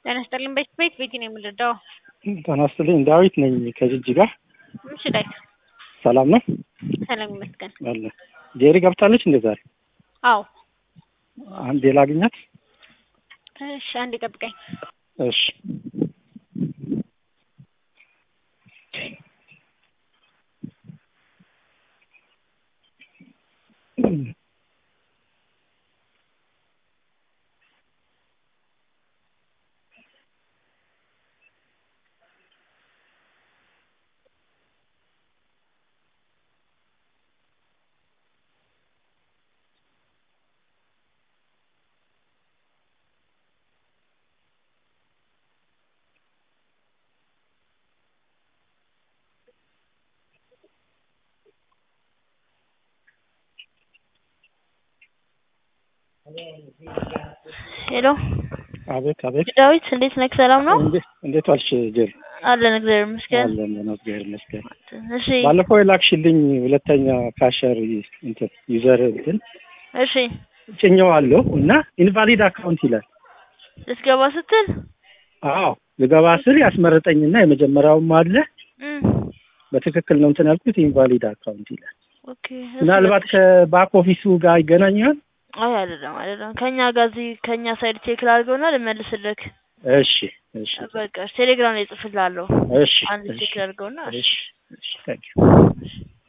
ጤና ይስጥልኝ። ቤት ቤት ቤት ነው የምንረዳው። ጤና ይስጥልኝ። ዳዊት ነኝ ከጅጅጋ። እሺ ዳዊት፣ ሰላም ነው ሰላም ይመስገን። አለ። ጄሪ ገብታለች እንደ ዛሬ? አዎ። አንዴ ላግኛት። እሺ አንዴ ጠብቀኝ። እሺ ሄሎ አቤት አቤት። ዳዊት፣ እንዴት ነህ? ሰላም ነው እንዴት እንዴት ዋልሽ ጄሪ? አለን፣ እግዚአብሔር ይመስገን። አለን ነው እግዚአብሔር ይመስገን። እሺ ባለፈው የላክሽልኝ ሁለተኛ ካሸር እንትን ዩዘር እንትን እሺ፣ ጭኜዋለሁ እና ኢንቫሊድ አካውንት ይላል። ልትገባ ስትል አዎ ልገባ ስል ያስመረጠኝና የመጀመሪያውም አለ እም፣ በትክክል ነው እንትን ያልኩት ኢንቫሊድ አካውንት ይላል። ኦኬ። እሺ፣ ምናልባት ከባክ ኦፊሱ ጋር ይገናኛል። አይ አይደለም አይደለም፣ ከኛ ጋር እዚህ ከኛ ሳይድ ቼክ ላድርገውና ልመልስልክ። እሺ እሺ በቃ ቴሌግራም ላይ ጽፍላለሁ። እሺ አንድ ቼክ ላድርገውና እሺ እሺ እሺ ታንኪዩ